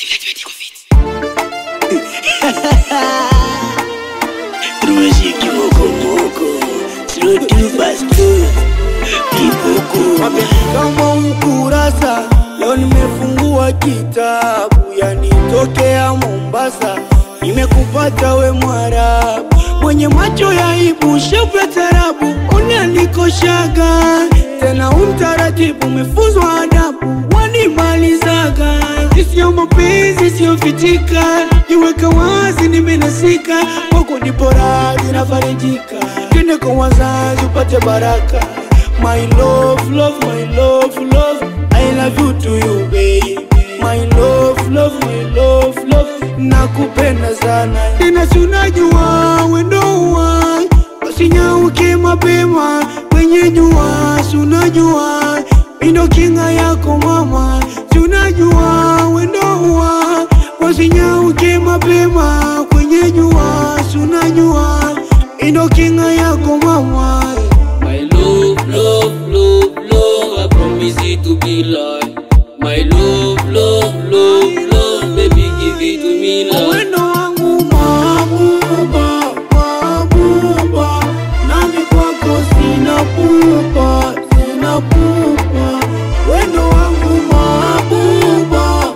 Tumashi kimoko Slow to fast Kiboko kama ukurasa leo nimefungua kitabu yanitokea Mombasa, nimekupata we Mwarabu mwenye macho ya aibu, shepu ya tarabu, unanikoshaga tena umtaratibu, umefuzwa adabu, wanimalizaga isiyo mapenzi siyofitika, iweka wazi, nimenasika kwako, nipo radhi nafarijika, twende kwa wazazi upate baraka My love, love, my love, love I love you to you baby My love, love, my love, love Nakupenda sana Tena si unajua wendo wa Usinyauke mapema kwenye jua Si unajua Indo kinga yako mama Si unajua wendo wa Usinyauke mapema kwenye jua Si unajua Indo kinga yako mama My love, love, love, love, I promise it to be like My love, love, love, love, baby give it to me like Wendo wangu mabuba, mabuba Nami kwako sina pupa, sina pupa Wendo wangu mabuba,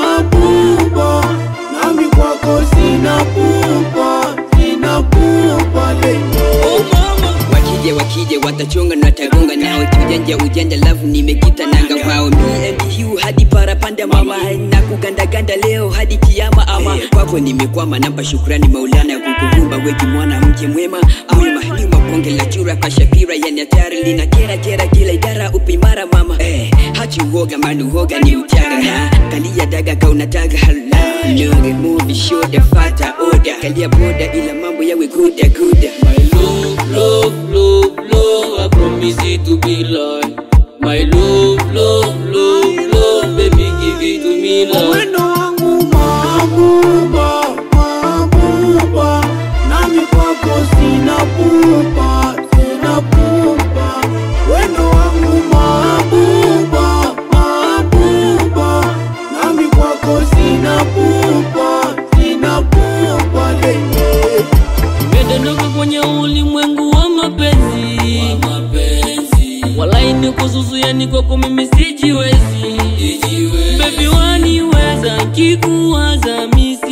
mabuba Nami kwako sina pupa, sina pupa Lenye Oh mama wakija wakija watachonga na tagonga nao kiujanja ujanja lavu nimekita nanga kwao me and you hadi parapanda mama na kugandaganda leo hadi kiama ama kwako nimekwama namba shukrani maulana kukuumba weki mwana mke mwema mwema nyuma bonge la chura kwa shapira yani hatari lina kera kera kila idara upimara mama eh, hachi uoga manu hoga ni uchaga ha kalia daga kaunataga hala noge movie show the fata oda kalia boda ila mambo yawe kuda kuda My love, love, love, love, I promise it to be like My love, love, love, love, baby give it to me like Wendo wangu mabuba, mabuba Nami kwako sina pupa, sina pupa Wendo wangu mabuba, mabuba Nami kwako sina pupa, sina pupa Lenye Nimedondoka kwenye ulimwengu wa mapenzi Walai niko zuzu yani kwako mimi sijiwezi Baby waniweza kikuwaza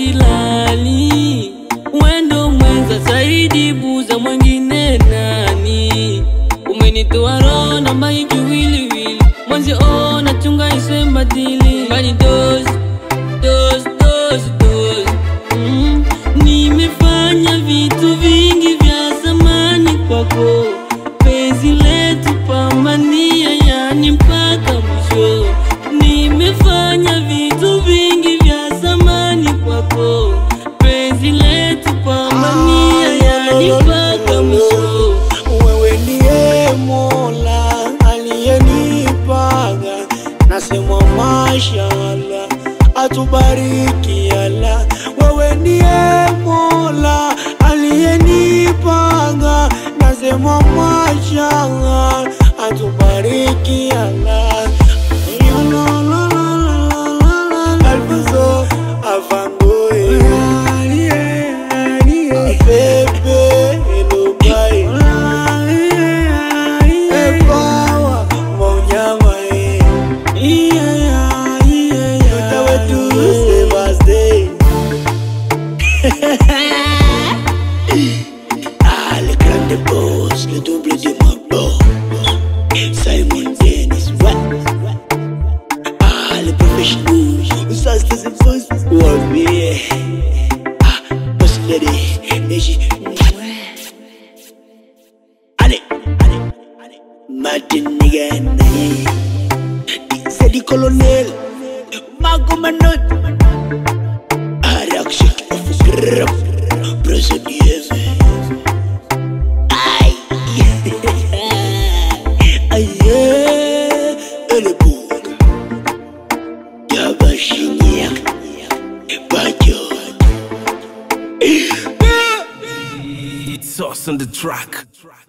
misilali Wendo mwenza zaidi buza mwengine nani Umenitoa roho na mai kiwiliwili Mwanzi ona chunga iswe mbadili Bani dozi, dozi, dozi, dozi mm. Nimefanya vitu vingi vya zamani kwako Penzi letu pambania yani mpaka mwisho Nimefanya vitu vingi vya zamani kwako Penzi letu pambania yani mpaka mwisho Wewe ndiye Mola aliyenipaga, nasema mashallah, atubariki Allah. Wewe ndiye Mola aliyenipaga, nasema mashallah, atubariki Allah. Ya la la la la la la la. Alfonso Avangoe. Pepe Elobai. Epawa Maunyama, eh. Yote wetu Sebastien. Ah, le grand boss, le double de mon boss Simon Dennis, what? Ah, le professionnel, ça c'est c'est boss Ouais, mais Ah, boss lady, et j'y Allez, allez, allez Martin Nigan, c'est du colonel Marco Manot Araxi, grab, procédure Aïe Aïe Elle est bouga Yabashinyak Bajot It's us on the track.